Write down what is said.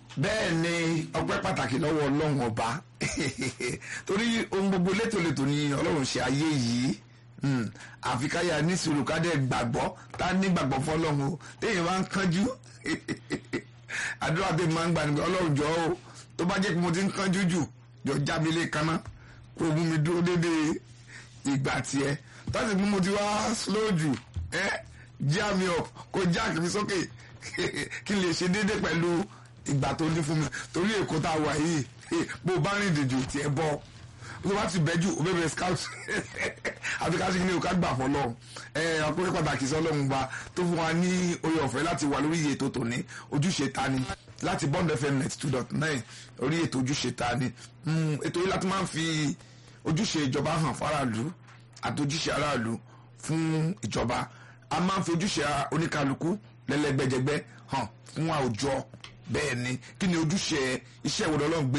bẹ́ẹ̀ ni ọpẹ́ pàtàkì lọ́wọ́ ọlọ́run ọba torí ohun gbogbo létòlétò ni ọlọ́run ṣe ayé yìí Hmm, àfi káyà ní sùúrù ká dẹ̀ gbàgbọ́ tá a ní gbàgbọ́ fọlọ́run o téèyàn máa ń kánjú àdúrà tèmi máa ń gbà nígbà ọlọ́run jọ o tó bá jẹ́ pé mo ti ń kánjú jù jọ já mi lé kaná kó o mú mi dúró déédéé ìgbà tiẹ̀ tọ́sí pé mo ti wá slow jù ẹ́ já mi up kó já mi sókè kí n lè ṣe déédéé pẹ̀lú ìgbà tó ní fún mi torí èkó tá a wà yìí bó o bá rìn dìjù tiẹ̀ bọ́ tó bá ti bẹ́jù ó bẹ̀rẹ̀ scout àti ká ṣe kí ni o ká gbà fọlọ́ ẹ ọkùnrin pàtàkì sọlọ́run gba tó fún wa ní orí ọ̀fẹ́ láti wà lórí ètò tòní ojúṣe ta ni láti bond fm net two dot nine orí ètò ojúṣe ta ni ètò yìí láti máa ń fi ojúṣe ìjọba hàn fáráàlú àti ojúṣe aráàlú fún ìjọba a máa ń fi ojúṣe oníkálukú lẹ́lẹ́gbẹ́jẹgbẹ́ hàn fún àwùjọ bẹ́ẹ̀ ni kí ni ojúṣe iṣẹ́ ìwòlọ́lọ́